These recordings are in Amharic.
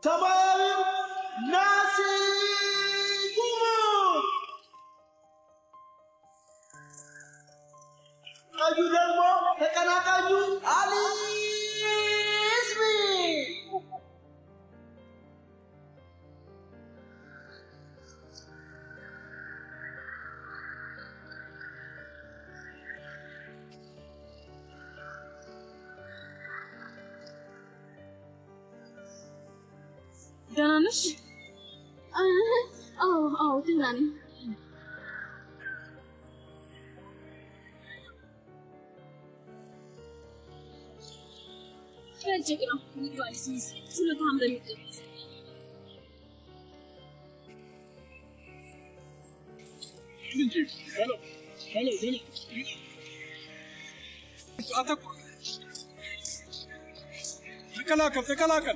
ሰማያዊው ናሲ ጉሙ ቀዩ ደግሞ ተቀናቃኙ አሊ ስሚ ደህና ነሽ? አዎ አዎ፣ ደህና ነኝ። እጅግ ነው ይባል ሲስ ችሎታም በሚገባ አተኩር። ተከላከል፣ ተከላከል።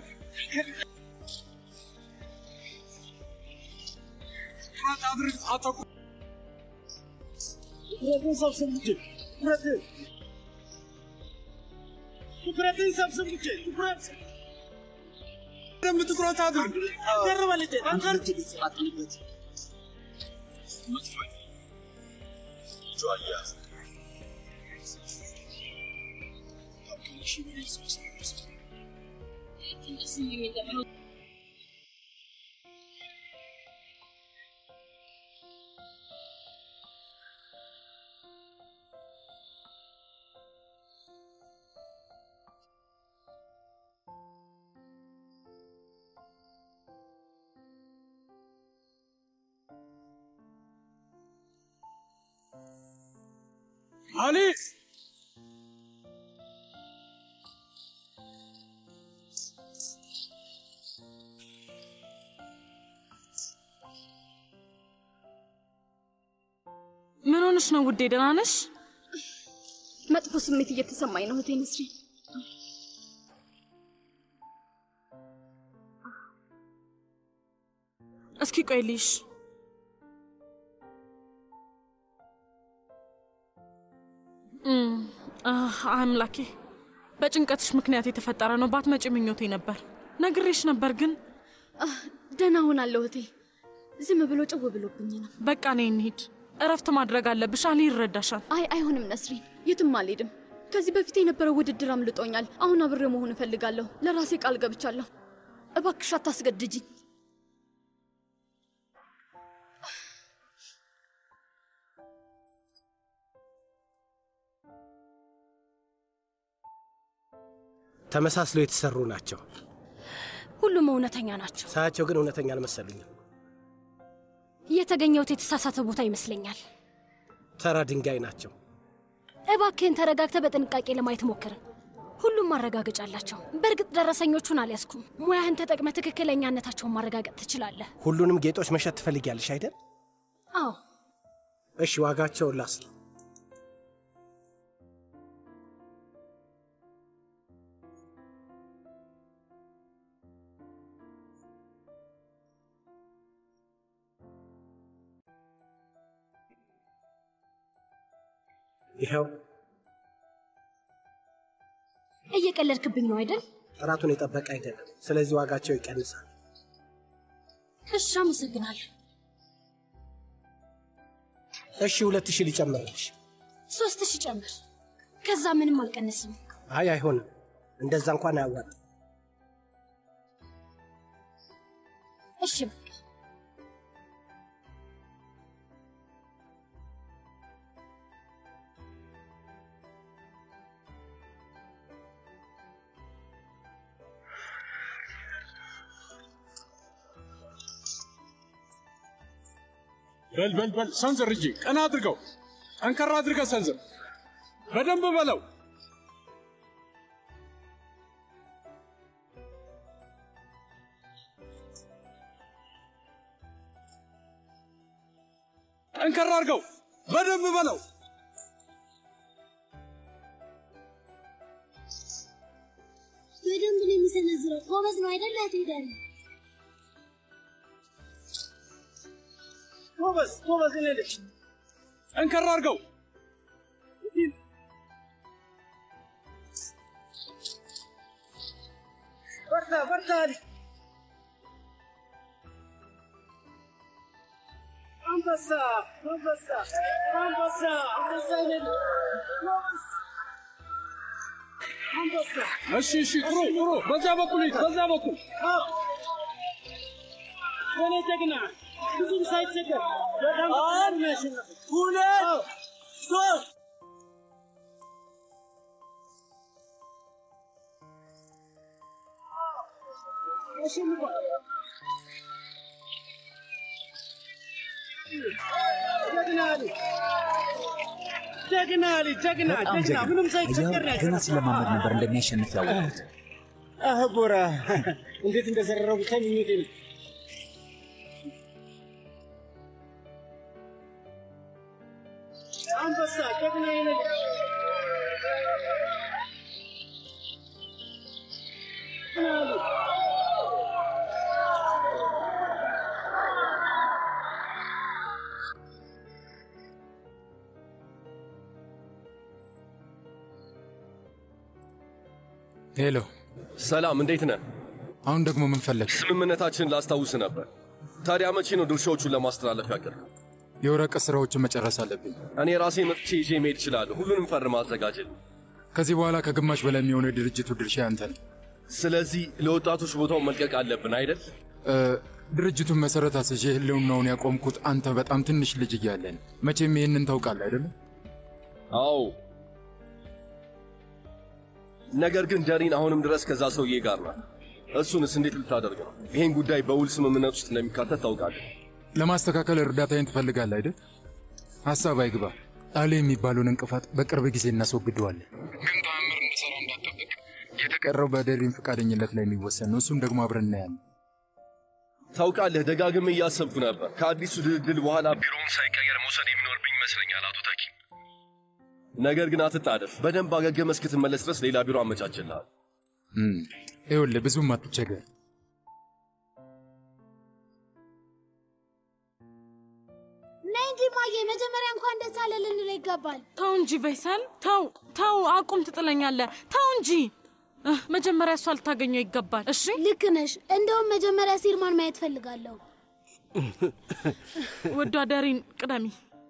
ትኩረት አድርግ፣ አተኩር። ትኩረትን ሰብስብ ልጄ፣ ትኩረትን ትኩረትን ሰብስብ ልጄ፣ ትኩረት በደንብ ትኩረት አድርግ። ደርበ ልጄ፣ ጠንከር አሊ ምን ሆነሽ ነው ውዴ? ደህና ነሽ? መጥፎ ስሜት እየተሰማኝ ነው እህቴ ነስሪን። እስኪ ቆይ ልይሽ። እም፣ አህ፣ አምላኬ በጭንቀትሽ ምክንያት የተፈጠረ ነው። ባትመጪ ምኞቴ ነበር። ነግሬሽ ነበር ግን ደህና ሆናለሁ እህቴ። ዝም ብሎ ጭው ብሎብኝ ነው። በቃ ነይ እንሂድ። እረፍት ማድረግ አለብሽ። አሊ ይረዳሻል። አይ አይሆንም ነስሪን፣ የትም አልሄድም። ከዚህ በፊት የነበረው ውድድር አምልጦኛል። አሁን አብሬ መሆን እፈልጋለሁ። ለራሴ ቃል ገብቻለሁ። እባክሽ አታስገድጅኝ። ተመሳስለው የተሰሩ ናቸው። ሁሉም እውነተኛ ናቸው። ሳያቸው ግን እውነተኛ አልመሰሉኝም። የተገኘውት የተሳሳተ ቦታ ይመስለኛል። ተራ ድንጋይ ናቸው። እባክህን ተረጋግተ በጥንቃቄ ለማየት ሞክር። ሁሉም ማረጋገጫ አላቸው። በእርግጥ ደረሰኞቹን አልያዝኩም። ሙያህን ተጠቅመ ትክክለኛነታቸውን ማረጋገጥ ትችላለህ። ሁሉንም ጌጦች መሸጥ ትፈልጊያለሽ አይደል? አዎ፣ እሺ፣ ዋጋቸውን ላስ ይኸው እየቀለድክብኝ ነው አይደል? ጥራቱን የጠበቀ አይደለም። ስለዚህ ዋጋቸው ይቀንሳል። እሺ፣ አመሰግናለሁ። እሺ፣ ሁለት ሺህ ሊጨምርልሽ። ሶስት ሺህ ጨምር። ከዛ ምንም አልቀንስም። አይ አይሆንም፣ እንደዛ እንኳን አያዋጣም። እሺ በቃ በል በል በል ሰንዝር እንጂ ቀና አድርገው፣ ጠንከራ አድርገህ ሰንዝር። በደንብ በለው። ጠንከራ አድርገው፣ በደንብ በለው። በደንብ ነው የሚሰነዝረው። ጎበዝ ነው አይደል? አትሄዳለ ጎበዝ ጎበዝ፣ እኔ ልጅ ጠንከራ አድርገው። በርታ በርታ አሊ አንበሳ አንበሳ አንበሳ አንበሳ ይነድ ጎበዝ አንበሳ እሺ፣ እሺ፣ ጥሩ ጥሩ። በዛ በኩል ሂድ፣ በዛ በኩል አዎ የኔ ጀግና ብዙም ሳይቸገር በጣም አንድ ሁለት ሶስት አሸንፏል። ጀግና ልጅ ጀግና ልጅ ጀግና በጣም ጀግና ምንም ሳይቸገር ነው ጀግና ገና ያሸነፈው። ስለማመድ ነበር እንደሚያሸንፍ ያወቁት። አህ ቦራ እንዴት እንደዘረረው ብታይ ምኞቴ ነው። አንበሳ ጀግና ይነድ ሄሎ፣ ሰላም፣ እንዴት ነህ? አሁን ደግሞ ምን ፈለግ? ስምምነታችንን ላስታውስ ነበር። ታዲያ መቼ ነው ድርሻዎቹን ለማስተላለፍ ያቀርብ? የወረቀት ስራዎችን መጨረስ አለብኝ። እኔ ራሴ መጥቼ ይዤ መሄድ እችላለሁ። ሁሉንም ፈርም አዘጋጅል። ከዚህ በኋላ ከግማሽ በላይ የሚሆነው የድርጅቱ ድርሻ ያንተ ነው። ስለዚህ ለወጣቶች ቦታውን መልቀቅ አለብን አይደል? እ፣ ድርጅቱን መሰረት አስዤ ህልውናውን ያቆምኩት አንተ በጣም ትንሽ ልጅ እያለን። መቼም ይህንን ታውቃለህ አይደለም? አዎ። ነገር ግን ደሪን አሁንም ድረስ ከዛ ሰውዬ ጋር ናት። እሱንስ እንዴት ልታደርግ ነው? ይህን ጉዳይ በውል ስምምነት ውስጥ እንደሚካተት ታውቃለህ። ለማስተካከል እርዳታዬን ትፈልጋለህ አይደል? ሀሳብ አይግባ። አሌ የሚባለውን እንቅፋት በቅርብ ጊዜ እናስወግደዋለን። ግን ተአምር እንድሰራ እንዳትጠብቅ። የተቀረው በደሪን ፈቃደኝነት ላይ የሚወሰን ነው። እሱም ደግሞ አብረን እናያለን። ታውቃለህ፣ ደጋግሜ እያሰብኩ ነበር። ከአዲሱ ድልድል በኋላ ቢሮውን ሳይቀየር መውሰድ የሚኖርብኝ ይመስለኛል አቶ ተኪ። ነገር ግን አትጣደፍ። በደንብ አገገመ እስክትመለስ ድረስ ሌላ ቢሮ አመቻችልሃል። እም፣ ይኸውልህ ብዙም አትቸገር። ነይ እንጂ ማየ፣ መጀመሪያ እንኳን ደስ አለ ልንለው ይገባል። ተው እንጂ ቬይሳል፣ ተው ተው፣ አቁም፣ ትጥለኛለህ። ተው እንጂ እህ፣ መጀመሪያ እሷ ልታገኘው ይገባል። እሺ ልክ ነሽ። እንደውም መጀመሪያ ሲርማን ማየት ፈልጋለሁ። ውዷ ደሪን ቅደሚ።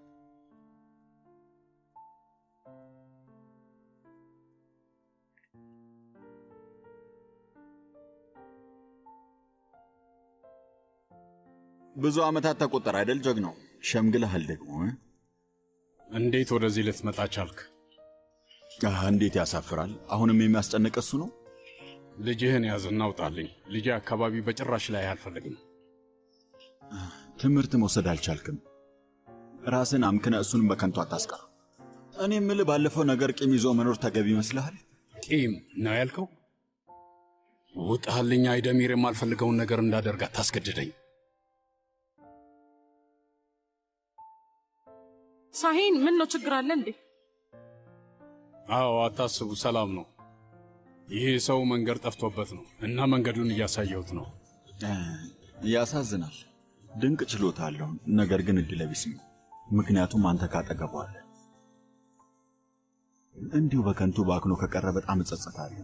ብዙ ዓመታት ተቆጠረ አይደል? ጀግናው ሸምግለሃል ደግሞ እ? እንዴት ወደዚህ ልትመጣ ቻልክ? አህ፣ እንዴት ያሳፍራል። አሁንም የሚያስጨንቅ እሱ ነው። ልጅህን ያዝ እናውጣልኝ። ልጄ አካባቢ በጭራሽ ላይ አልፈልግም። ትምህርት መውሰድ አልቻልክም። ራስን አምክነ እሱንም በከንቱ አታስቀር። እኔ የምልህ ባለፈው ነገር ቂም ይዞ መኖር ተገቢ ይመስልሃል? ቂም ነው ያልከው? ውጣልኝ አይደሚር፣ የማልፈልገውን ነገር እንዳደርግ አታስገድደኝ። ሳሂን፣ ምን ነው ችግር አለ እንዴ? አዎ አታስቡ፣ ሰላም ነው። ይህ ሰው መንገድ ጠፍቶበት ነው እና መንገዱን እያሳየሁት ነው። እ፣ ያሳዝናል። ድንቅ ችሎታ አለው፣ ነገር ግን እድለ ቢስ ነው። ምክንያቱም አንተ ካጠገቡ አለ። እንዲሁ በከንቱ ባክኖ ከቀረ በጣም እጸጸታለሁ።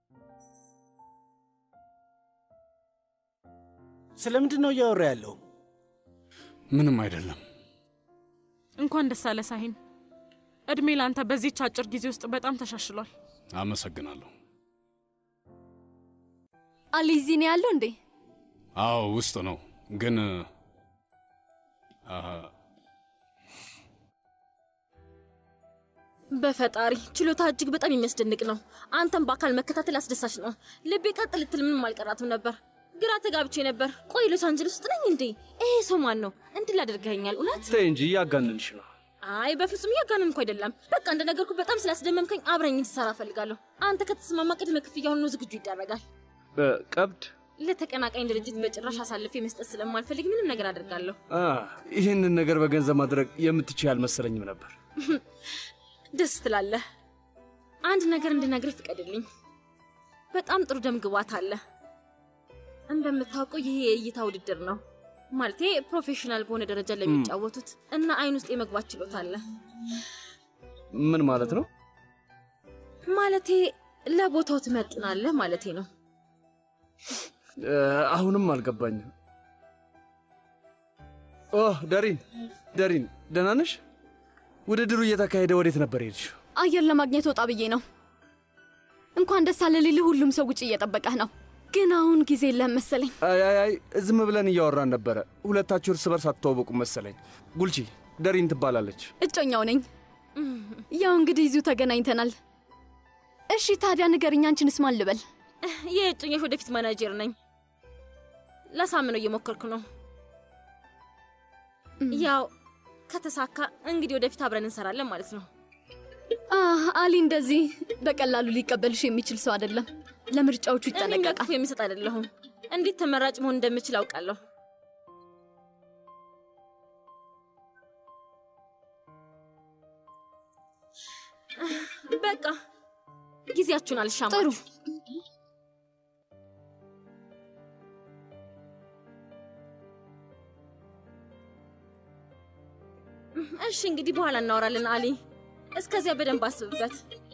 ስለምንድን ነው እያወራ ያለው? ምንም አይደለም። እንኳን ደስ አለ ሳሂን። እድሜ ለአንተ በዚህች አጭር ጊዜ ውስጥ በጣም ተሻሽሏል። አመሰግናለሁ። አሊ እዚህ ነው ያለው እንዴ? አዎ ውስጥ ነው ግን አ፣ በፈጣሪ ችሎታ እጅግ በጣም የሚያስደንቅ ነው። አንተም በአካል መከታተል አስደሳች ነው። ልቤ ቀጥ ልትል ምንም አልቀራትም ነበር። ግራ ተጋብቼ ነበር። ቆይ ሎስ አንጀለስ ውስጥ ነኝ እንዴ? ይሄ ሰው ማን ነው? እንዲህ ላደርገኛል? እውነት? ተይ እንጂ እያጋነንሽ ነው። አይ በፍጹም እያጋነንኩ አይደለም። በቃ እንደነገርኩ በጣም ስላስደመምከኝ አብረኝ እንድትሰራ እፈልጋለሁ። አንተ ከተስማማ ቅድመ ክፍያውን ነው ዝግጁ ይደረጋል። ቀብድ ለተቀናቃኝ ድርጅት በጭራሽ አሳልፌ መስጠት ስለማልፈልግ ምንም ነገር አደርጋለሁ። አ፣ ይህንን ነገር በገንዘብ ማድረግ የምትችል አልመሰለኝም ነበር። ደስ ትላለህ። አንድ ነገር እንድነግርህ ፍቀድልኝ። በጣም ጥሩ ደም ግባት አለ። እንደምታውቀው ይሄ የእይታ ውድድር ነው። ማለቴ ፕሮፌሽናል በሆነ ደረጃ ለሚጫወቱት እና አይን ውስጥ የመግባት ችሎታ አለ። ምን ማለት ነው? ማለቴ ለቦታው ትመጥናለህ ማለቴ ነው። እ፣ አሁንም አልገባኝም። ኦ ደሪን ደሪን፣ ደህና ነሽ? ውድድሩ እየተካሄደ ወዴት ነበር ሄድሽ? አየር ለማግኘት ወጣ ብዬ ነው። እንኳን ደስ አለ ልልህ፣ ሁሉም ሰው ውጭ እየጠበቀህ ነው። ግን አሁን ጊዜ የለህም መሰለኝ። አይ አይ አይ ዝም ብለን እያወራን ነበረ። ሁለታችሁ እርስ በርስ አትተዋወቁም መሰለኝ። ጉልቺ ደሪን ትባላለች። እጮኛው ነኝ። ያው እንግዲህ ይዙ ተገናኝተናል። እሺ ታዲያ ንገርኝ፣ አንቺንስ ማን ልበል? የእጮኛሽ ወደፊት ማናጀር ነኝ። ላሳምነው እየሞከርኩ ነው። ያው ከተሳካ እንግዲህ ወደፊት አብረን እንሰራለን ማለት ነው። አህ አሊ እንደዚህ በቀላሉ ሊቀበልሽ የሚችል ሰው አይደለም። ለምርጫዎቹ እኔ ይጠነቀቃል። መጥፎ የሚሰጥ አይደለሁም። እንዴት ተመራጭ መሆን እንደምችል አውቃለሁ። በቃ ጊዜያችሁን አልሻማችሁ። እሺ እንግዲህ በኋላ እናወራለን አሊ። እስከዚያ በደንብ አስብበት።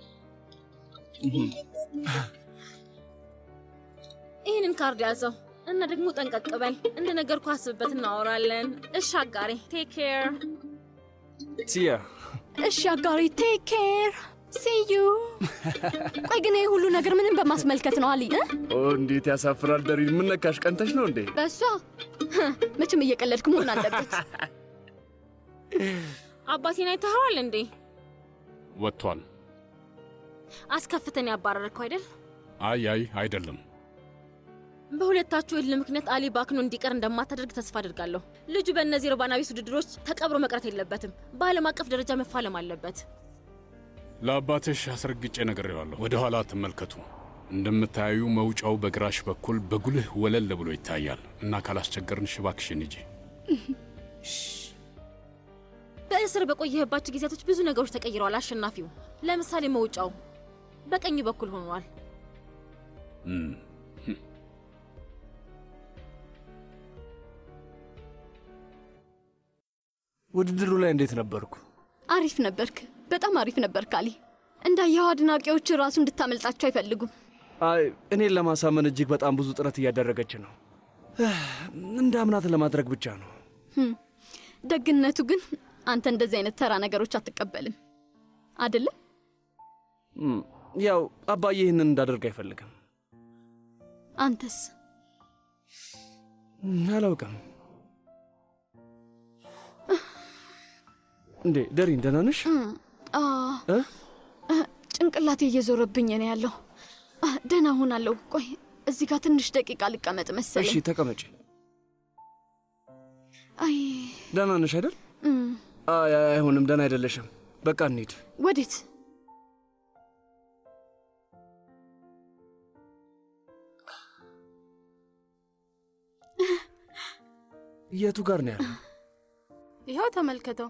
ይህንን ካርድ ያዘው እና ደግሞ ጠንቀቅ በል። እንደ ነገርኩህ አስብበት፣ እናወራለን። እሺ አጋሬ፣ ቴክ ኬር። ሲያ እሺ አጋሪ፣ ቴክ ኬር ሲዩ። ቆይ ግን ይህ ሁሉ ነገር ምንም በማስመልከት ነው አሊ እ? ኦ እንዴት ያሳፍራል። ደሪን ምን ነካሽ? ቀንተሽ ነው እንዴ? በእሷ መቼም እየቀለድክ መሆን አለበት። አባቴን አይተኸዋል እንዴ? ወጥቷል። አስከፍተን ያባረርከው አይደል? አይ አይ አይደለም። በሁለታችሁ እልህ ምክንያት አሊ ባክኖ እንዲቀር እንደማታደርግ ተስፋ አድርጋለሁ። ልጁ በእነዚህ ርባና ቢስ ውድድሮች ተቀብሮ መቅረት የለበትም። በዓለም አቀፍ ደረጃ መፋለም አለበት። ለአባትሽ አስረግጬ ነግሬዋለሁ። ወደ ኋላ አትመልከቱ። እንደምታዩ መውጫው በግራሽ በኩል በጉልህ ወለል ብሎ ይታያል እና ካላስቸገርንሽ እባክሽን ሂጂ። በእስር በቆየህባቸው ጊዜያቶች ብዙ ነገሮች ተቀይረዋል። አሸናፊው ለምሳሌ መውጫው በቀኝ በኩል ሆኗል። እም፣ ውድድሩ ላይ እንዴት ነበርኩ? አሪፍ ነበርክ፣ በጣም አሪፍ ነበርክ አሊ። እንዳየኸው አድናቂዎች ራሱ እንድታመልጣቸው አይፈልጉም። አይ እኔን ለማሳመን እጅግ በጣም ብዙ ጥረት እያደረገች ነው። እንደ አምናት ለማድረግ ብቻ ነው። ህም፣ ደግነቱ ግን አንተ እንደዚህ አይነት ተራ ነገሮች አትቀበልም አይደለም? እም፣ ያው አባዬ ይህንን እንዳደርግ አይፈልግም። አንተስ? እም፣ አላውቅም። እንዴ ደሪን ደህና ነሽ? አ እ? እ፣ ጭንቅላቴ እየዞረብኝ ነው ያለው። አ፣ ደህና ሆናለሁ። ቆይ እዚህ ጋር ትንሽ ደቂቃ ልቀመጥ እሺ መሰለኝ። ተቀመጪ። አይ ደህና ነሽ አይደል? እም፣ አይ አይ፣ አይሆንም፣ ደህና አይደለሽም። በቃ እንሂድ። ወዴት? የቱ ጋር ነው ያለው? ይኸው ተመልከተው።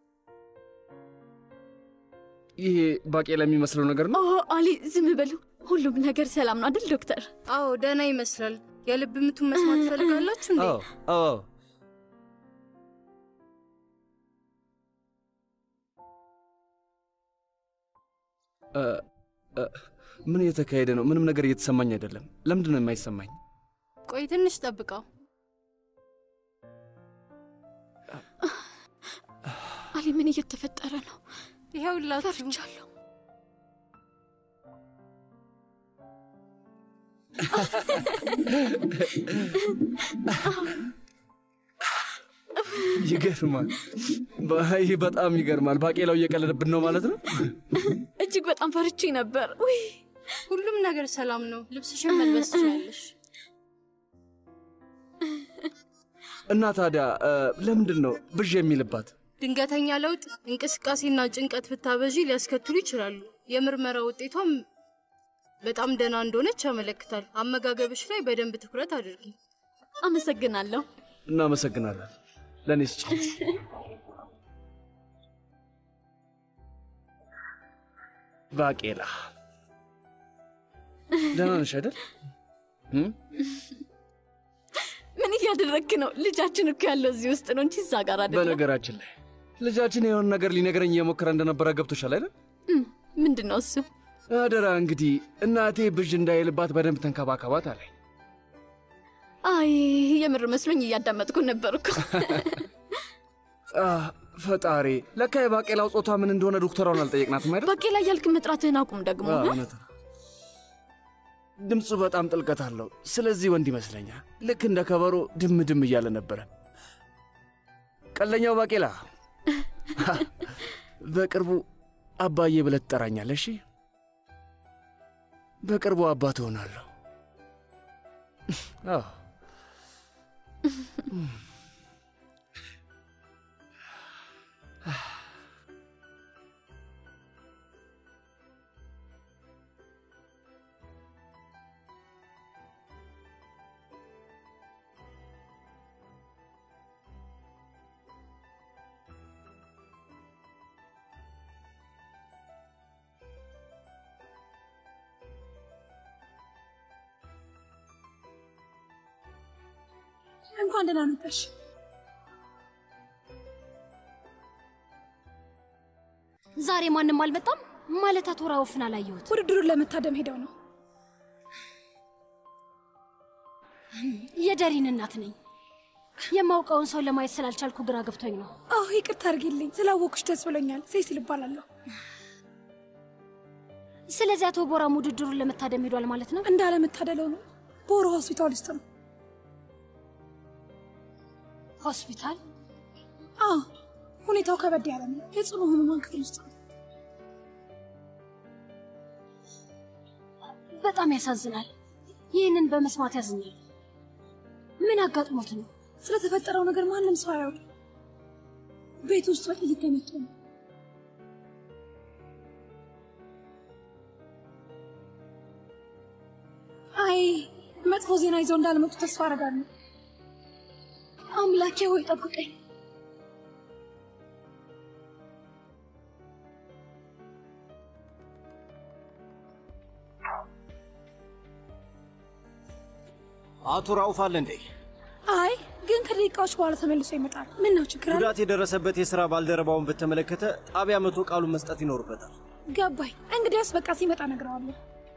ይሄ ባቄላ የሚመስለው ነገር ነው። ኦ አሊ ዝም በሉ። ሁሉም ነገር ሰላም ነው አይደል ዶክተር? አዎ ደህና ይመስላል። የልብ ምቱን መስማት ትፈልጋላችሁ እንዴ? አዎ አዎ። እ፣ እ፣ ምን እየተካሄደ ነው? ምንም ነገር እየተሰማኝ አይደለም። ለምንድን ነው የማይሰማኝ? ቆይ ትንሽ ጠብቀው። አሊ ምን እየተፈጠረ ነው? ይኸውላችሁ ፈርቻለሁ። ይገርማል። ይህ በጣም ይገርማል። ባቄላው እየቀለደብን ነው ማለት ነው። እጅግ በጣም ፈርቼ ነበር። ውይ ሁሉም ነገር ሰላም ነው። ልብስሽን መልበስ ትችላለሽ። እና ታዲያ እ፣ ለምንድን ነው ብዥ የሚልባት? ድንገተኛ ለውጥ፣ እንቅስቃሴና ጭንቀት ብታበዢ ሊያስከትሉ ይችላሉ። የምርመራ ውጤቷም በጣም ደህና እንደሆነች ያመለክታል። አመጋገብሽ ላይ በደንብ ትኩረት አድርጊ። አመሰግናለሁ። እናመሰግናለን። ለእኔ ስጭ። ባቄላ ደህና ነሽ አይደል? እም? ምን እያደረግክ ነው? ልጃችን እኮ ያለው እዚህ ውስጥ ነው እንጂ እዛ ጋር አይደለም። በነገራችን ላይ ልጃችን የሆነ ነገር ሊነግረኝ እየሞከረ እንደነበረ ገብቶሻል አይደል? እም፣ ምንድን ነው እሱ? አደራ እንግዲህ እናቴ ብዥ እንዳይልባት በደንብ ተንከባከባት አለኝ። አይ የምር መስሎኝ እያዳመጥኩ ነበር እኮ። አህ፣ ፈጣሪ ለካ የባቄላው ጾታ ምን እንደሆነ ዶክተሯን አልጠየቅናትም አይደል? ባቄላ እያልክ መጥራትህን አቁም ደግሞ አዎ፣ እ? እውነት ነው። ድምፁ በጣም ጥልቀት አለው። ስለዚህ ወንድ ይመስለኛል። ልክ እንደ ከበሮ ድም ድም እያለ ነበረ። ቀለኛው ባቄላ በቅርቡ አባዬ ብለህ ትጠራኛለህ። እሺ፣ በቅርቡ አባት እሆናለሁ። አዎ እንኳን ደህና መጣሽ። ዛሬ ማንም አልመጣም ማለት አቶ ራውፍን አላየሁት። ውድድሩን ለመታደም ሄደው ነው። የደሪን እናት ነኝ። የማውቀውን ሰው ለማየት ስላልቻልኩ ግራ ገብቶኝ ነው። አዎ ይቅርታ አድርጊልኝ። ስላወቅሽ ደስ ብሎኛል። ሴሲል እባላለሁ። ስለዚህ አቶ ቦራም ውድድሩን ለመታደም ሄዷል ማለት ነው? እንዳለመታደለው ነው። ቦሮ ሆስፒታል ውስጥ ነው። ሆስፒታል? አዎ ሁኔታው ከበድ ያለ ነው። የጽኑ ህሙማን ክፍል ውስጥ ነው። በጣም ያሳዝናል። ይህንን በመስማት ያዝኛል። ምን አጋጥሞት ነው? ስለተፈጠረው ነገር ማንም ሰው አያውቅም። ቤት ውስጥ በጥይት ተመቶ ነው። አይ መጥፎ ዜና ይዘው እንዳልመጡ ተስፋ አደርጋለሁ። አምላኬ ሆይ ጠብቀኝ። አቶ ራውፍ አለ እንዴ? አይ ግን ከደቂቃዎች በኋላ ተመልሶ ይመጣል። ምን ነው ችግር አለ? ጉዳት የደረሰበት የሥራ ባልደረባውን በተመለከተ ጣቢያ መቶ ቃሉን መስጠት ይኖርበታል። ገባኝ። እንግዲያውስ በቃ ሲመጣ እነግረዋለሁ።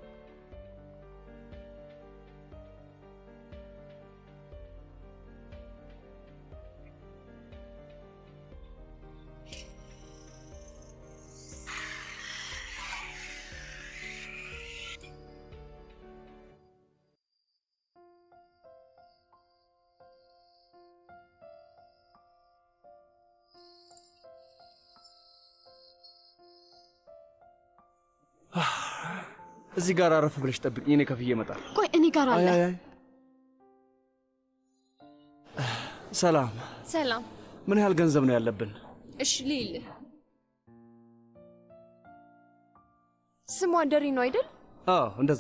እዚህ ጋር አረፍ ብለሽ ጠብቅኝ፣ እኔ ከፍዬ እመጣለሁ። ቆይ እኔ ጋር አለ። አይ፣ አይ፣ አይ። ሰላም፣ ሰላም። ምን ያህል ገንዘብ ነው ያለብን? እሺ ልይልህ። ስሟ ደሪ ነው አይደል? አዎ እንደዛ።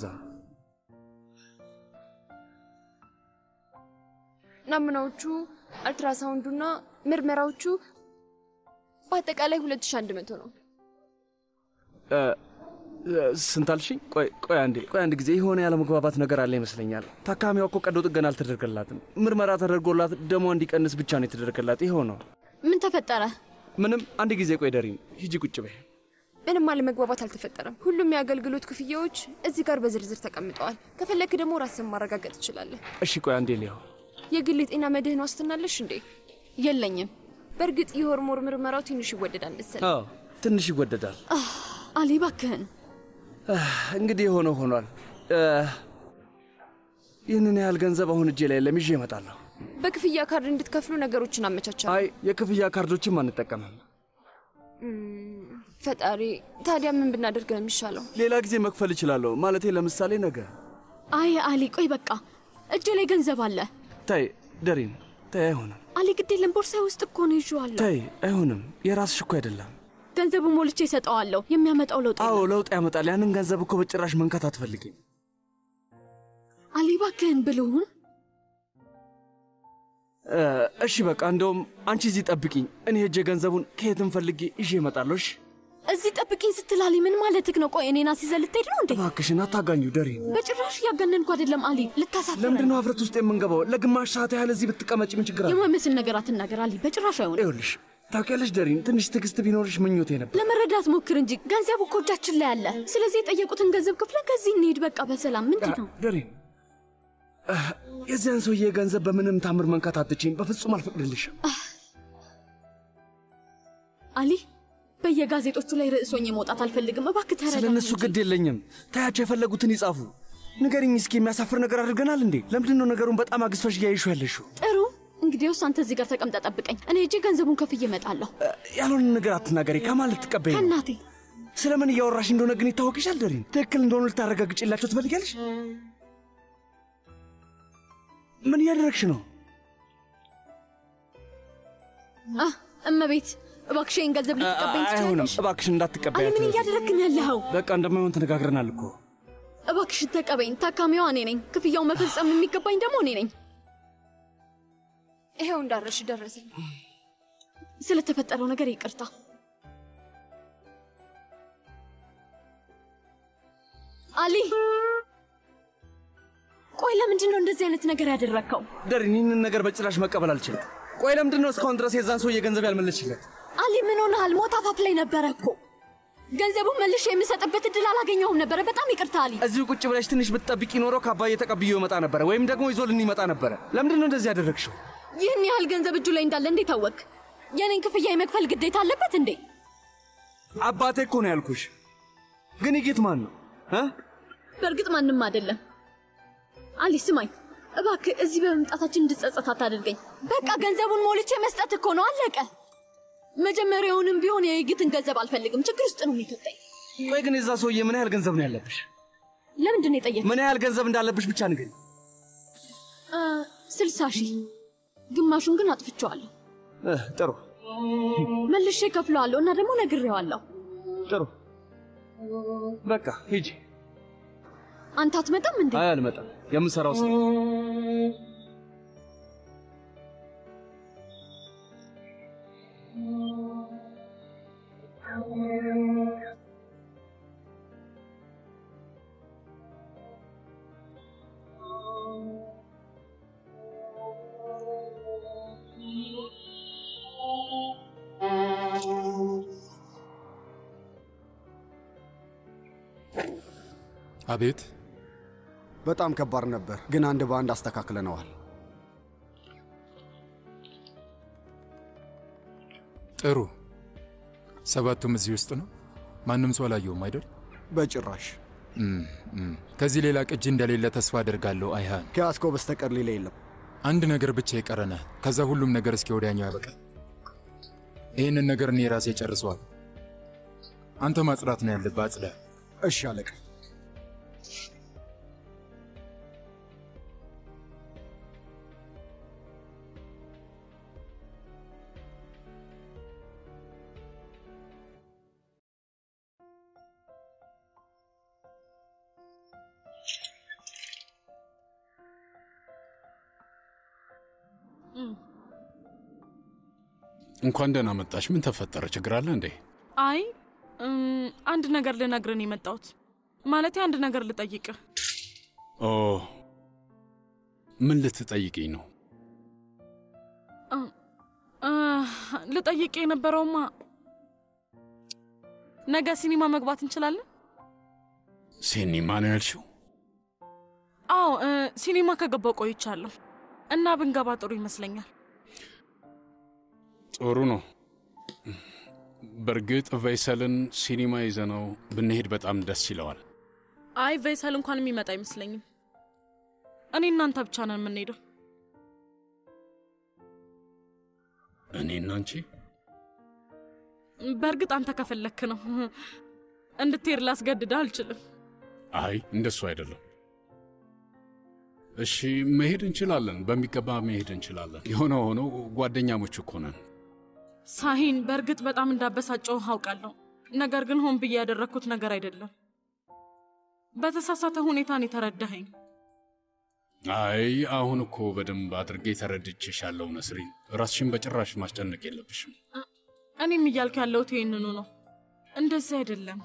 ናሙናዎቹ፣ አልትራሳውንዱና ምርመራዎቹ በአጠቃላይ 2100 ነው። እ፣ እ፣ ስንት አልሽኝ? ቆይ ቆይ አንዴ ቆይ አንድ ጊዜ የሆነ ያለመግባባት ነገር አለ ይመስለኛል። ታካሚዋ እኮ ቀዶ ጥገና አልተደረገላትም። ምርመራ ተደርጎላት ደሟ እንዲቀንስ ብቻ ነው የተደረገላት። ይኸው ነው። ምን ተፈጠረ? ምንም። አንድ ጊዜ ቆይ ደሪን፣ ሂጂ ቁጭ በይ። ምንም አለመግባባት አልተፈጠረም። ሁሉም የአገልግሎት ክፍያዎች እዚህ ጋር በዝርዝር ተቀምጠዋል። ከፈለክ ደግሞ ራስን ማረጋገጥ ትችላለህ። እሺ ቆይ አንዴ ሊያው የግል የጤና መድህን ዋስትና አለሽ እንዴ? የለኝም። በእርግጥ የሆርሞን ምርመራው ትንሽ ይወደዳል መሰለኝ። አዎ ትንሽ ይወደዳል። አሊ እባክህን አህ፣ እንግዲህ የሆነው ሆኗል። እ፣ ይህንን ያህል ገንዘብ አሁን እጄ ላይ የለም፣ ይዤ እመጣለሁ። በክፍያ ካርድ እንድትከፍሉ ነገሮችን አመቻቻለሁ። አይ የክፍያ ካርዶችም አንጠቀምም። እም፣ ፈጣሪ ታዲያ ምን ብናደርግ ነው የሚሻለው? ሌላ ጊዜ መክፈል እችላለሁ። ማለቴ ለምሳሌ ነገ። አይ አሊ ቆይ በቃ እጄ ላይ ገንዘብ አለ። ተይ ደሪን፣ ተይ አይሆንም። አሊ ግድ የለም ቦርሳዬ ውስጥ እኮ ነው ይዤዋለሁ። ተይ አይሆንም። የራስሽ እኮ አይደለም። ገንዘቡ ሞልቼ እሰጠዋለሁ። የሚያመጣው ለውጥ አዎ ለውጥ ያመጣል። ያንን ገንዘብ እኮ በጭራሽ መንካት አትፈልጊም። አሊ እባክህን ብልሁን እ፣ እሺ በቃ እንደውም አንቺ እዚህ ጠብቂኝ፣ እኔ ሄጄ ገንዘቡን ከየትም ፈልጌ ይዤ እመጣለሁ። እሺ እዚህ ጠብቂኝ ስትል አሊ ምን ማለትህ ነው? ቆይ እኔን አስይዘህ ልትሄድ ነው እንዴ? እባክሽን አታጋኙ ደሪን። በጭራሽ እያጋነንኩ አይደለም አሊ፣ ልታሳፍረን ለምንድን ነው ሀፍረት ውስጥ የምንገባው? ለግማሽ ሰዓት ያህል እዚህ ብትቀመጪ ምን ችግር አለ? የማይመስል ነገር አትናገር አሊ፣ በጭራሽ አይሆንም። ይኸውልሽ ታውቂያለሽ ደሪን፣ ትንሽ ትዕግስት ቢኖርሽ ምኞቴ ነበር። ለመረዳት ሞክር እንጂ ገንዘቡ እኮ እጃችን ላይ አለ። ስለዚህ የጠየቁትን ገንዘብ ክፍለን ከዚህ እንሂድ በቃ በሰላም። ምንድን ነው ደሪን፣ እ፣ የዚያን ሰውዬ ገንዘብ በምንም ታምር መንካት አትችይም። በፍጹም አልፈቅድልሽም። አሊ በየጋዜጦቹ ላይ ርዕሶኝ መውጣት አልፈልግም። እባክህ ተረዳ። ስለ እነሱ ግድ የለኝም። ታያቸው የፈለጉትን ይጻፉ። ንገሪኝ እስኪ፣ የሚያሳፍር ነገር አድርገናል እንዴ? ለምንድን ነው ነገሩን በጣም አግዝፈሽ እያይሹ ያለሽው? ጥሩ እንግዲያውስ አንተ እዚህ ጋር ተቀምጠ ጠብቀኝ። እኔ እጄ ገንዘቡን ከፍዬ እመጣለሁ። ያልሆነ ነገር አትናገሪ። ከማን ልትቀበይ ነው? ከእናቴ ስለምን እያወራሽ እንደሆነ ግን ይታወቅሻል። ደሪን ትክክል እንደሆኑ ልታረጋግጭላቸው ትፈልጊያለሽ? ምን እያደረግሽ ነው? አህ እመቤት እባክሽ ይህን ገንዘብ ልትቀበኝ አይሆንም፣ ትችላለሽ? እባክሽን እንዳትቀበያት። አሊ ምን እያደረግክን ያለኸው? በቃ እንደማይሆን ተነጋግረናል እኮ። እባክሽን ተቀበኝ። ታካሚዋ እኔ ነኝ። ክፍያውን መፈጸም የሚገባኝ ደግሞ እኔ ነኝ። ይሄው እንዳረሽ ደረሰኝ። ስለተፈጠረው ነገር ይቅርታ። አሊ ቆይ ለምንድን ነው እንደዚህ አይነት ነገር ያደረግከው? ደሪን ይህንን ነገር በጭራሽ መቀበል አልችልም። ቆይ ለምንድን ነው እስካሁን ድረስ የዛን ሰውዬ ገንዘብ ያልመለስሽለት? አሊ ምን ሆነሃል? ሞት አፋፍ ላይ ነበረ እኮ። ገንዘቡን መልሼ የምሰጥበት እድል አላገኘሁም ነበረ። በጣም ይቅርታ አሊ። እዚሁ ቁጭ ብለሽ ትንሽ ብትጠብቂ ኖሮ ከአባዬ ተቀብዬው ይመጣ ነበረ፣ ወይም ደግሞ ይዞልን ይመጣ ነበረ። ለምንድን ነው እንደዚህ ያደረግሽው? ይህን ያህል ገንዘብ እጁ ላይ እንዳለ እንዴት አወቅ? የኔን ክፍያ የመክፈል ግዴታ አለበት እንዴ? አባቴ እኮ ነው ያልኩሽ። ግን ይጌት ማን ነው እ? በእርግጥ ማንም አይደለም። አሊ ስማኝ እባክህ፣ እዚህ በመምጣታችን እንድጸጸት አታደርገኝ። በቃ ገንዘቡን ሞልቼ መስጠት እኮ ነው፣ አለቀ። መጀመሪያውንም ቢሆን የይግትን ገንዘብ አልፈልግም። ችግር ውስጥ ነው የሚከተኝ። ቆይ ግን የዛ ሰውዬ ምን ያህል ገንዘብ ነው ያለብሽ? ለምንድን ነው የጠየቅ? ምን ያህል ገንዘብ እንዳለብሽ ብቻ ንገሪኝ። ስልሳ ሺህ ግማሹን ግን አጥፍቼዋለሁ። እ፣ ጥሩ መልሼ ከፍለዋለሁ እና ደግሞ ነግሬዋለሁ። ጥሩ፣ በቃ ሂጂ። አንተ አትመጣም እንዴ? አይ አልመጣም። የምሰራው ስራ አቤት በጣም ከባድ ነበር፣ ግን አንድ በአንድ አስተካክለነዋል። ጥሩ። ሰባቱም እዚህ ውስጥ ነው። ማንም ሰው አላየውም አይደል? በጭራሽ። እም፣ እም። ከዚህ ሌላ ቅጂ እንደሌለ ተስፋ አደርጋለሁ። አይሃን ከያስኮ በስተቀር ሌላ የለም። አንድ ነገር ብቻ ይቀረናል። ከዛ ሁሉም ነገር እስከ ወዲያኛው ያበቃል። ይህንን ነገር እኔ ራሴ ጨርሰዋል። አንተ ማጽዳት ነው ያለብህ። አጽዳ። እሺ አለቃ። እንኳን ደህና መጣሽ። ምን ተፈጠረ? ችግር አለ እንዴ? አይ እም፣ አንድ ነገር ልነግርህ ነው የመጣሁት። ማለቴ አንድ ነገር ልጠይቅህ። ኦ ምን ልትጠይቅኝ ነው? እ፣ እ፣ ልጠይቅ የነበረውማ ነገ ሲኒማ መግባት እንችላለን? ሲኒማ ነው ያልሽው? አዎ እ፣ ሲኒማ ከገባው ቆይቻለሁ እና ብንገባ ጥሩ ይመስለኛል። ጥሩ ነው። በእርግጥ ቬይሰልን ሲኒማ ይዘነው ብንሄድ በጣም ደስ ይለዋል። አይ ቬይሰል እንኳን የሚመጣ አይመስለኝም። እኔ እናንተ ብቻ ነን የምንሄደው። እኔና አንቺ በእርግጥ አንተ ከፈለክ ነው እንድትሄድ ላስገድድህ አልችልም። አይ እንደሱ አይደለም። እሺ መሄድ እንችላለን፣ በሚገባ መሄድ እንችላለን። የሆነ ሆኖ ጓደኛሞች እኮ ነን። ሳሂን በእርግጥ በጣም እንዳበሳጨው አውቃለሁ። ነገር ግን ሆን ብዬ ያደረግኩት ነገር አይደለም። በተሳሳተ ሁኔታን የተረዳኸኝ። አይ አሁን እኮ በደንብ አድርጌ ተረድቼሻለሁ ነስሪን። ራስሽን በጭራሽ ማስጨነቅ የለብሽም። እኔም እያልኩ ያለሁት ይህንኑ ነው። እንደዚህ አይደለም።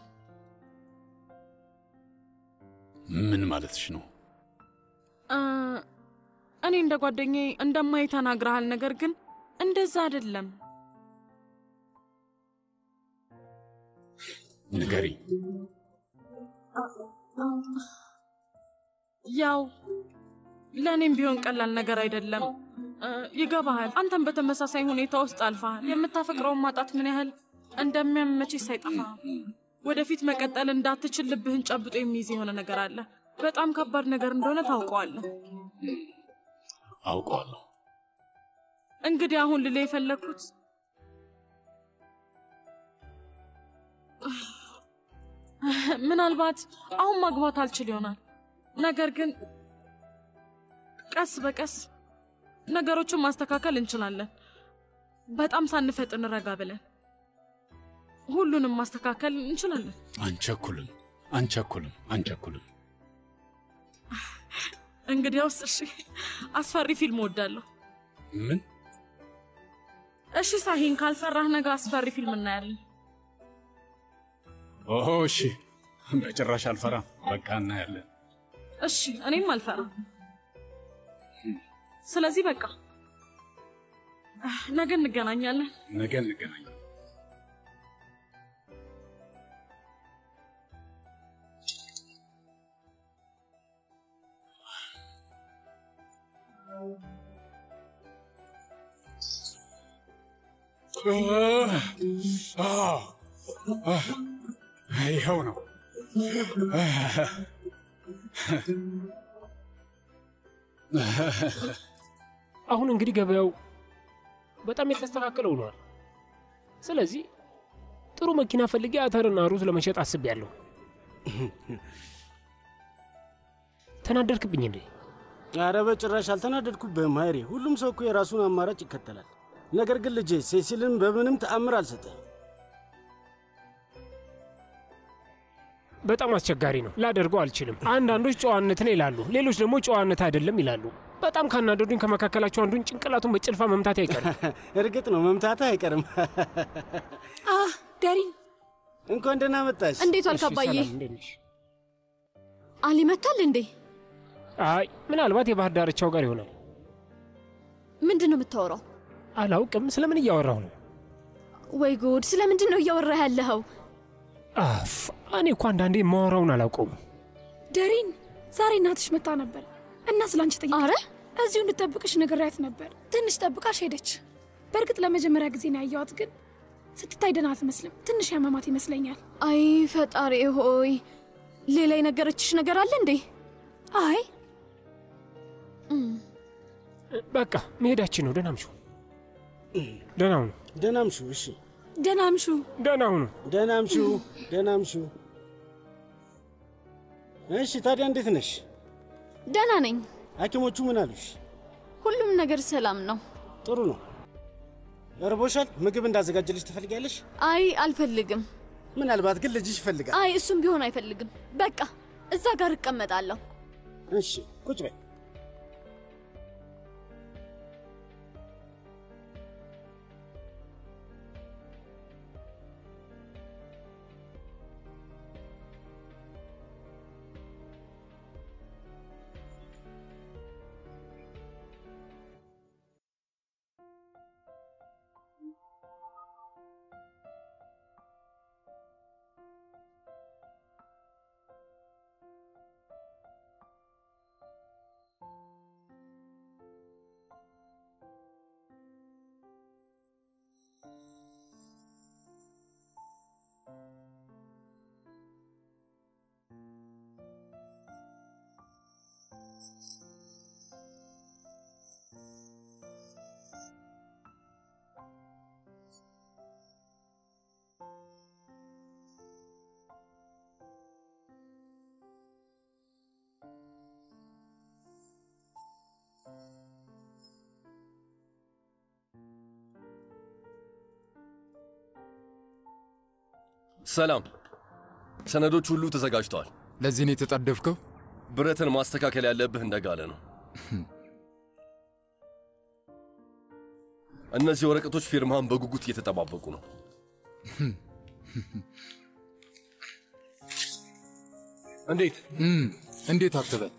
ምን ማለትሽ ነው? እ፣ እኔ እንደ ጓደኛዬ እንደማይ ተናግረሃል። ነገር ግን እንደዛ አይደለም። ንገሪኝ። ያው ለእኔም ቢሆን ቀላል ነገር አይደለም። እ፣ ይገባሃል። አንተም በተመሳሳይ ሁኔታ ውስጥ አልፈሃል። የምታፈቅረውን ማጣት ምን ያህል እንደሚያመችሽ ሳይጠፋም ወደፊት መቀጠል እንዳትችል ልብህን ጨብጦ የሚይዝ የሆነ ነገር አለ። በጣም ከባድ ነገር እንደሆነ ታውቀዋለህ። አውቀዋለሁ። እንግዲህ አሁን ልል የፈለግኩት ምናልባት አሁን ማግባት አልችል ይሆናል። ነገር ግን ቀስ በቀስ ነገሮችን ማስተካከል እንችላለን። በጣም ሳንፈጥን ረጋ ብለን ሁሉንም ማስተካከል እንችላለን። አንቸኩልም፣ አንቸኩልም፣ አንቸኩልም። እንግዲያውስ እሺ፣ አስፈሪ ፊልም እወዳለሁ። ምን? እሺ ሳሂን፣ ካልፈራህ ነገ አስፈሪ ፊልም እናያለን። ኦሆ፣ እሺ፣ በጭራሽ አልፈራም። በቃ እናያለን። እሺ፣ እኔም አልፈራም። ስለዚህ በቃ ነገ እንገናኛለን። ነገ እንገናኛለን። ይኸው ነው። አሁን እንግዲህ ገበያው በጣም የተስተካከለ ሆኗል። ስለዚህ ጥሩ መኪና ፈልጌ አተርና ሩዝ ለመሸጥ አስቤያለሁ። ተናደድክብኝ እንዴ? አረ በጭራሽ አልተናደድኩብህም ሀይሬ። ሁሉም ሰው እኮ የራሱን አማራጭ ይከተላል። ነገር ግን ልጄ ሴሲልን በምንም ተአምር አልሰጠህም። በጣም አስቸጋሪ ነው። ላደርገው አልችልም። አንዳንዶች ጨዋነትን ይላሉ፣ ሌሎች ደግሞ ጨዋነት አይደለም ይላሉ። በጣም ካናደዱኝ ከመካከላቸው አንዱን ጭንቅላቱን በጭልፋ መምታት አይቀርም። እርግጥ ነው መምታትህ አይቀርም። አህ ዳሪን፣ እንኳን ደህና መጣሽ። እንዴት ዋልክ አባዬ? አሊ መጥቷል እንዴ? አይ ምናልባት የባህር ዳርቻው ጋር ይሆናል። ምንድን ነው የምታወራው? አላውቅም። ስለምን እያወራሁ ነው? ወይ ጉድ! ስለምንድን ነው እያወራህ ያለኸው? አፍ እኔ እኮ አንዳንዴ የማወራውን አላውቀውም። ደሪን፣ ዛሬ እናትሽ መጣ ነበር እና ስላንቺ ጠይቃ። አረ እዚሁ እንድጠብቅሽ ነግሬያት ነበር። ትንሽ ጠብቃሽ ሄደች። በእርግጥ ለመጀመሪያ ጊዜ ነው ያየኋት፣ ግን ስትታይ ደህና አትመስልም። ትንሽ ያመማት ይመስለኛል። አይ ፈጣሪ ሆይ፣ ሌላ የነገረችሽ ነገር አለ እንዴ? አይ በቃ መሄዳችን ነው። ደህና ምሹ። ደህና ሁኑ። ደህና ምሹ። እሺ ደህና ምሹ። ደህና ሁኑ። ደህና ምሹ። ደህና ምሹ። እሺ ታዲያ እንዴት ነሽ? ደህና ነኝ። ሐኪሞቹ ምን አሉሽ? ሁሉም ነገር ሰላም ነው። ጥሩ ነው። እርቦሻል? ምግብ እንዳዘጋጅልሽ ትፈልጊያለሽ? አይ አልፈልግም። ምናልባት ግን ልጅሽ ይፈልጋል። አይ እሱም ቢሆን አይፈልግም። በቃ እዛ ጋር እቀመጣለሁ። እሺ ቁጭ በይ። ሰላም፣ ሰነዶች ሁሉ ተዘጋጅተዋል። ለዚህ ነው የተጣደፍከው? ብረትን ማስተካከል ያለብህ እንደጋለ ነው። እነዚህ ወረቀቶች ፊርማህን በጉጉት እየተጠባበቁ ነው። እንዴት እንዴት አትበል።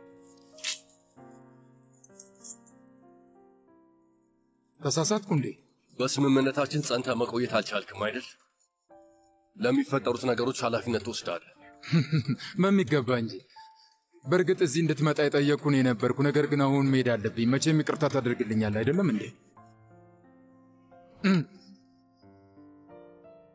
ተሳሳትኩ እንዴ? በስምምነታችን ጸንተ መቆየት አልቻልክም አይደል? ለሚፈጠሩት ነገሮች ኃላፊነት ትወስዳለህ። በሚገባ እንጂ። በእርግጥ እዚህ እንድትመጣ የጠየቅኩ እኔ ነበርኩ። ነገር ግን አሁን መሄድ አለብኝ። መቼም ይቅርታ ታደርግልኛል አይደለም እንዴ?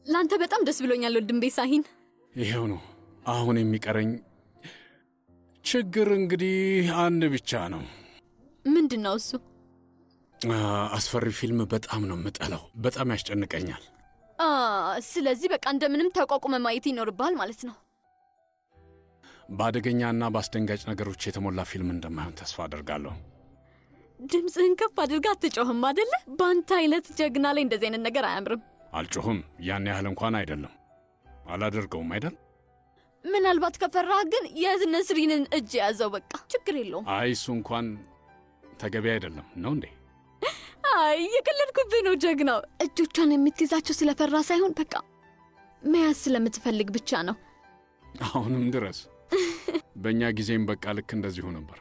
ለአንተ በጣም ደስ ብሎኛል ወንድም ቤሳሂን። ይሄው ነው። አሁን የሚቀረኝ ችግር እንግዲህ አንድ ብቻ ነው። ምንድን ነው እሱ? አ፣ አስፈሪ ፊልም በጣም ነው የምጠላው። በጣም ያስጨንቀኛል። አ፣ ስለዚህ በቃ እንደምንም ተቋቁመ ማየት ይኖርብሃል ማለት ነው። በአደገኛና በአስደንጋጭ ነገሮች የተሞላ ፊልም እንደማይሆን ተስፋ አደርጋለሁ። ድምፅህን ከፍ አድርጋ አትጮህም አደለ? በአንተ አይነት ጀግና ላይ እንደዚህ አይነት ነገር አያምርም። አልጮህም። ያን ያህል እንኳን አይደለም። አላደርገውም አይደል? ምናልባት ከፈራህ ግን የነስሪንን እጅ የያዘው በቃ ችግር የለውም። አይ እሱ እንኳን ተገቢ አይደለም ነው እንዴ? አይ የቀለድኩብህ ነው ጀግናው። እጆቿን የምትይዛቸው ስለፈራ ሳይሆን በቃ መያዝ ስለምትፈልግ ብቻ ነው። አሁንም ድረስ በእኛ ጊዜም በቃ ልክ እንደዚሁ ነበር።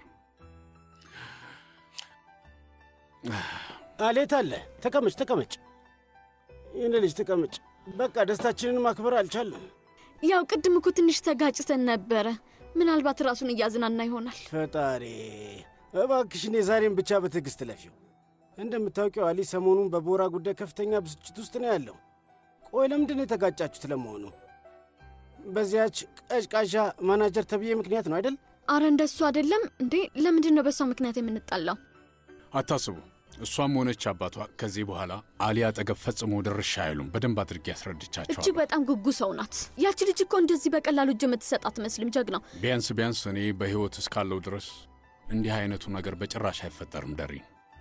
አሌት አለ። ተቀመጭ ተቀመጭ፣ ይህን ልጅ ተቀመጭ። በቃ ደስታችንን ማክበር አልቻለም። ያው ቅድም እኮ ትንሽ ተጋጭተን ነበረ። ምናልባት ራሱን እያዝናና ይሆናል። ፈጣሪ እባክሽን የዛሬን ብቻ በትዕግስት ለፊው። እንደምታውቂው አሊ ሰሞኑን በቦራ ጉዳይ ከፍተኛ ብስጭት ውስጥ ነው ያለው። ቆይ ለምንድን ነው የተጋጫችሁት ለመሆኑ? በዚያች ቀዥቃዣ ማናጀር ተብዬ ምክንያት ነው አይደል? አረ እንደሱ አይደለም እንዴ። ለምንድን ነው በሷ ምክንያት የምንጣላው? አታስቡ። እሷም ሆነች አባቷ ከዚህ በኋላ አሊ አጠገብ ፈጽሞ ድርሻ አይሉም። በደንብ አድርጌ እጅግ ያስረድቻቸዋል። በጣም ጉጉ ሰው ናት። ያቺ ልጅ እኮ እንደዚህ በቀላሉ እጅ የምትሰጥ አትመስልም። ጀግናው ቢያንስ ቢያንስ እኔ በሕይወት እስካለው ድረስ እንዲህ አይነቱ ነገር በጭራሽ አይፈጠርም። ደሪ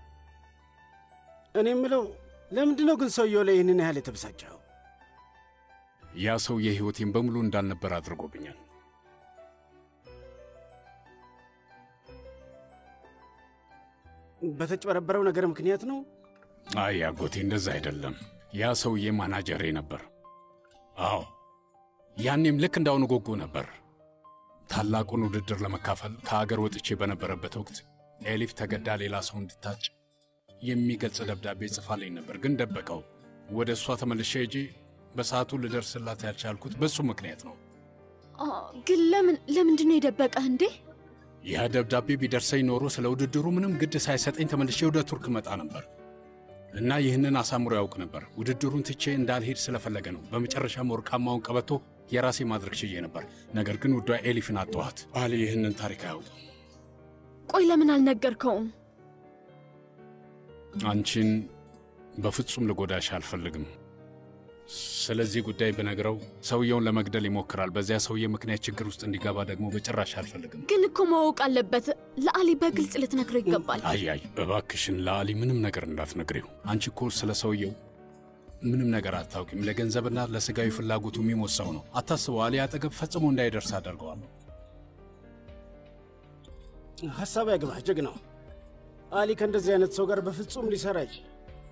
እኔ የምለው ለምንድን ነው ግን ሰውየው ላይ ይህንን ያህል የተበሳጨው? ያ ሰው የሕይወቴን በሙሉ እንዳልነበር አድርጎብኛል። በተጭበረበረው ነገር ምክንያት ነው? አይ አጎቴ፣ እንደዛ አይደለም። ያ ሰውዬ ማናጀሬ ነበር። አዎ ያኔም ልክ እንዳሁኑ ጎጎ ነበር። ታላቁን ውድድር ለመካፈል ከአገር ወጥቼ በነበረበት ወቅት ኤሊፍ ተገዳ ሌላ ሰው እንድታጭ የሚገልጽ ደብዳቤ ጽፋልኝ ነበር፣ ግን ደበቀው። ወደ እሷ ተመልሼ ሄጄ በሰዓቱ ልደርስላት ያልቻልኩት በሱ ምክንያት ነው። አ፣ ግን ለምን ለምንድን ነው የደበቀህ እንዴ? ያ ደብዳቤ ቢደርሰኝ ኖሮ ስለ ውድድሩ ምንም ግድ ሳይሰጠኝ ተመልሼ ወደ ቱርክ መጣ ነበር እና ይህንን አሳምሮ ያውቅ ነበር። ውድድሩን ትቼ እንዳልሄድ ስለፈለገ ነው። በመጨረሻም ወርቃማውን ቀበቶ የራሴ ማድረግ ችዬ ነበር። ነገር ግን ውዷ ኤሊፍን አጠዋት። አሊ ይህንን ታሪክ አያውቅም። ቆይ ለምን አልነገርከውም? አንቺን በፍጹም ልጎዳሽ አልፈልግም። ስለዚህ ጉዳይ ብነግረው ሰውየውን ለመግደል ይሞክራል። በዚያ ሰውዬ ምክንያት ችግር ውስጥ እንዲገባ ደግሞ በጭራሽ አልፈልግም። ግን እኮ ማወቅ አለበት። ለአሊ በግልጽ ልትነግረው ይገባል። አይ አይ፣ እባክሽን ለአሊ ምንም ነገር እንዳትነግሪው። አንቺ እኮ ስለ ሰውየው ምንም ነገር አታውቂም። ለገንዘብና ለስጋዊ ፍላጎቱ የሚሞት ሰው ነው። አታስበው። አሊ አጠገብ ፈጽሞ እንዳይደርስ አደርገዋለሁ። ሀሳብ ያግባህ ጀግናው። አሊ ከእንደዚህ አይነት ሰው ጋር በፍጹም ሊሰራ አይችል።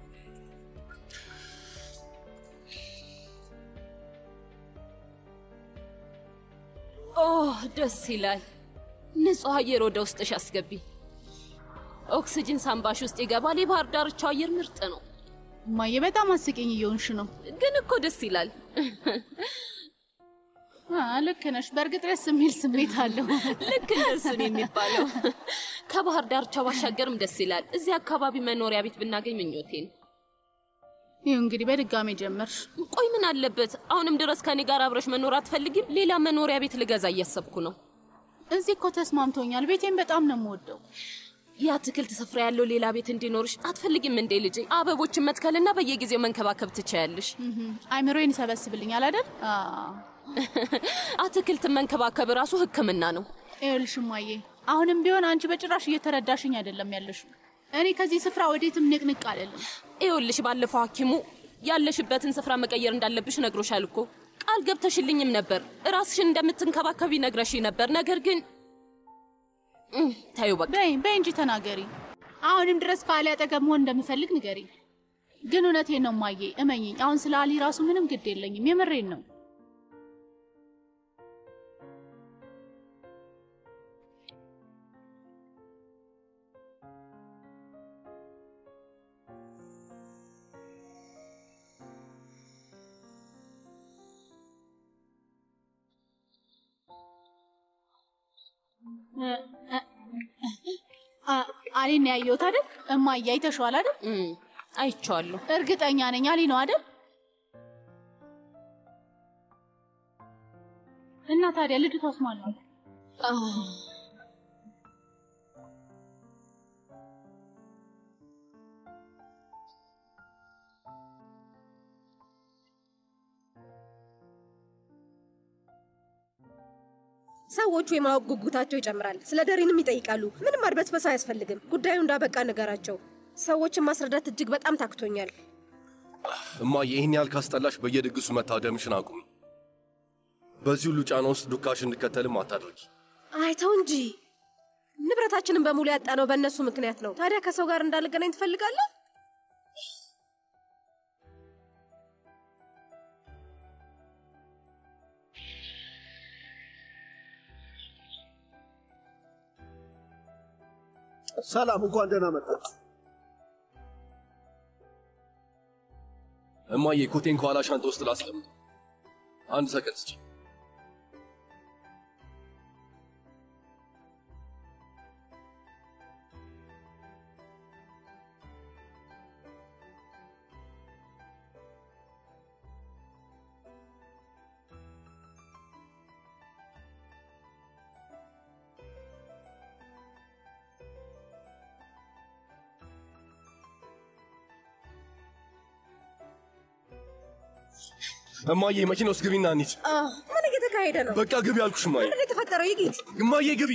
ኦህ ደስ ይላል። ንጹህ አየር ወደ ውስጥሽ አስገቢ። ኦክስጅን ሳምባሽ ውስጥ ይገባል። የባህር ዳርቻው አየር ምርጥ ነው። እማዬ በጣም አስቂኝ እየሆንሽ ነው። ግን እኮ ደስ ይላል። አ፣ ልክ ነሽ። በእርግጥ ደስ የሚል ስሜት አለው። ልክ እንደሱ ነው የሚባለው። ከባህር ዳርቻው ባሻገርም ደስ ይላል። እዚህ አካባቢ መኖሪያ ቤት ብናገኝ ምኞቴ ነው። ይህ እንግዲህ በድጋሚ ጀመርሽ። ቆይ ምን አለበት? አሁንም ድረስ ከኔ ጋር አብረሽ መኖር አትፈልጊም? ሌላ መኖሪያ ቤት ልገዛ እያሰብኩ ነው። እዚህ እኮ ተስማምቶኛል። ቤቴን በጣም ነው የምወደው። የአትክልት ስፍራ ያለው ሌላ ቤት እንዲኖርሽ አትፈልጊም እንዴ ልጄ? አበቦችን መትከልና በየጊዜው መንከባከብ ትችያለሽ። አይምሮዬን ይሰበስብልኛል አይደል? አትክልትን መንከባከብ ራሱ ሕክምና ነው። ይኸውልሽ እማዬ፣ አሁንም ቢሆን አንቺ በጭራሽ እየተረዳሽኝ አይደለም ያለሽው። እኔ ከዚህ ስፍራ ወዴትም ንቅንቅ አልልም። ይኸውልሽ ባለፈው ሐኪሙ ያለሽበትን ስፍራ መቀየር እንዳለብሽ ነግሮሻል እኮ ቃል ገብተሽልኝም ነበር። ራስሽን እንደምትንከባከቢ ነግረሽኝ ነበር። ነገር ግን እም፣ ታዩ በቃ በይ በይ እንጂ ተናገሪ። አሁንም ድረስ ከአሊ አጠገብ መሆን እንደምፈልግ ንገሪ። ግን እውነቴን ነው እማዬ፣ እመኝኝ። አሁን ስለ አሊ ራሱ ምንም ግድ የለኝም። የምሬን ነው። አሊን ነው ያየሁት አይደል? እማዬ አይተሽዋል አይደል? አይቼዋለሁ። እርግጠኛ ነኝ አሊ ነው አይደል? እና ታዲያ ልጅቷስ ማን ነው? ሰዎቹ የማወቅ ጉጉታቸው ይጨምራል። ስለ ደሪንም ይጠይቃሉ። ምንም አድበስበስ አያስፈልግም። ጉዳዩ እንዳበቃ ንገራቸው። ሰዎችን ማስረዳት እጅግ በጣም ታክቶኛል። እማዬ ይህን ያህል ካስጠላሽ በየድግሱ መታደምሽን አቁሚ። በዚህ ሁሉ ጫና ውስጥ ዱካሽ እንድከተልም አታድርጊ። አይተው እንጂ ንብረታችንን በሙሉ ያጣነው በእነሱ ምክንያት ነው። ታዲያ ከሰው ጋር እንዳልገናኝ ትፈልጋለህ? ሰላም፣ እንኳን ደህና መጣችሁ። እማዬ ኮቴን ከኋላ ሻንጣ ውስጥ ላስቀምጥ። አንድ ሰከንድ ስጪ። እማዬ መኪና ውስጥ ግቢና እንሂድ። ምን እየተካሄደ ነው? በቃ ግቢ አልኩሽ እማዬ። ምንድን ነው የተፈጠረው? ይጊት እማዬ ግቢ።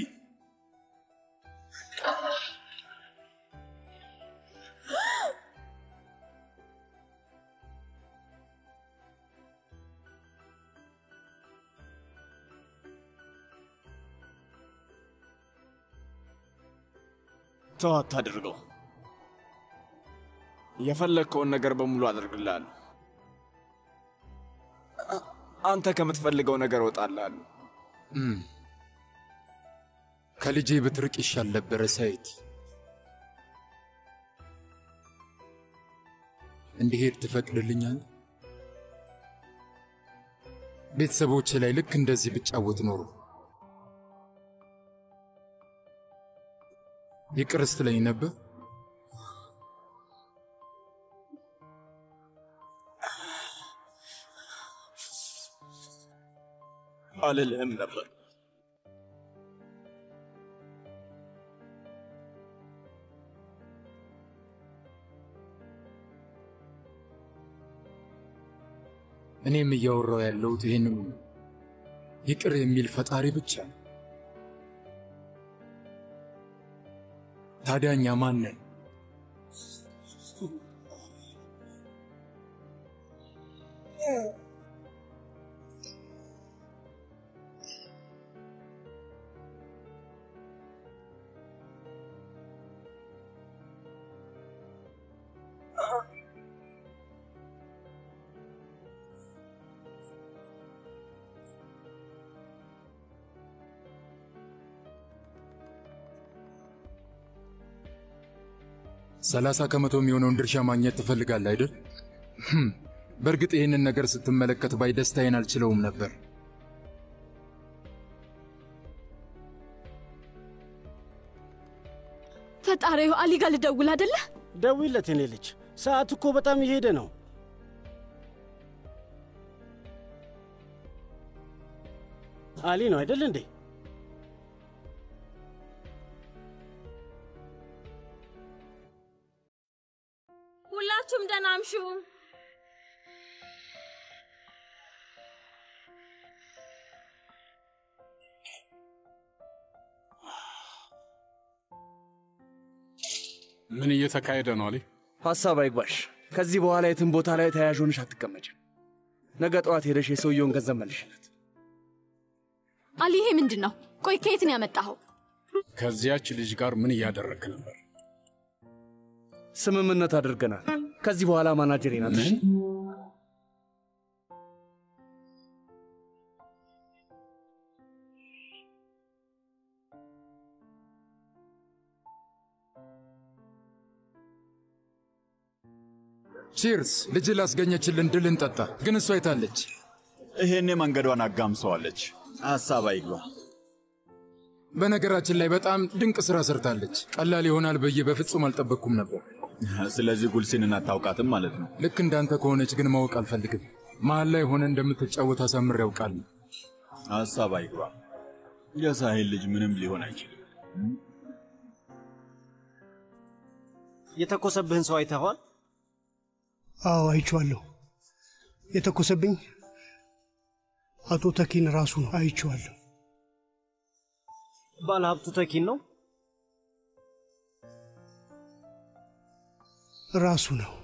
ተው አታድርገው። የፈለግከውን ነገር በሙሉ አደርግልሃለሁ። አ- አንተ ከምትፈልገው ነገር እወጣልሃለሁ። እም፣ ከልጄ ብትርቅ ይሻል ነበረ ሳይት። እንዲሄድ ትፈቅድልኛል? ቤተሰቦቼ ላይ ልክ እንደዚህ ብጫወት ኖሮ ይቅር ስትለኝ ነበር። አልልህም ነበር። እኔም እያወራው ያለሁት ይህንኑ ነው። ይቅር የሚል ፈጣሪ ብቻ ነው። ታዲያ እኛ ማን ነን? ሰላሳ ከመቶ የሚሆነውን ድርሻ ማግኘት ትፈልጋለህ አይደል? ህም፣ በእርግጥ ይህንን ነገር ስትመለከት ባይ ደስታዬን አልችለውም ነበር። ፈጣሪ አሊ ጋር ልደውል አይደለ? ደውይለት የኔ ልጅ፣ ሰዓት እኮ በጣም እየሄደ ነው። አሊ ነው አይደል እንዴ? ሁላችሁም ደህና አምሹ። ምን እየተካሄደ ነው አሊ? ሐሳብ አይግባሽ። ከዚህ በኋላ የትም ቦታ ላይ ተያያዥ ሆነሽ አትቀመጭም። ነገ ጠዋት ሄደሽ የሰውየውን ገንዘብ መልሽለት። አሊ ይሄ ምንድን ነው? ቆይ ከየት ነው ያመጣኸው? ከዚያች ልጅ ጋር ምን እያደረግክ ነበር? ስምምነት አድርገናል። ከዚህ በኋላ ማናጀሬ ናት። እሺ? ቺርስ! ልጅ ላስገኘችልን ድል እንጠጣ። ግን እሷ የታለች? ይሄኔ መንገዷን አጋምሰዋለች። ሐሳብ አይግባ። በነገራችን ላይ በጣም ድንቅ ስራ ሰርታለች። ቀላል ይሆናል ብዬ በፍጹም አልጠበቅኩም ነበር። ስለዚህ ጉልሲንን አታውቃትም ማለት ነው። ልክ እንዳንተ ከሆነች ግን ማወቅ አልፈልግም። መሀል ላይ ሆነ እንደምትጫወት አሳምር ያውቃል። ሀሳብ አይግባ። የሳሄል ልጅ ምንም ሊሆን አይችልም። የተኮሰብህን ሰው አይተኸዋል? አዎ አይቼዋለሁ። የተኮሰብኝ አቶ ተኪን ራሱ ነው። አይቼዋለሁ። ባለ ሀብቱ ተኪን ነው። ራሱ ነው።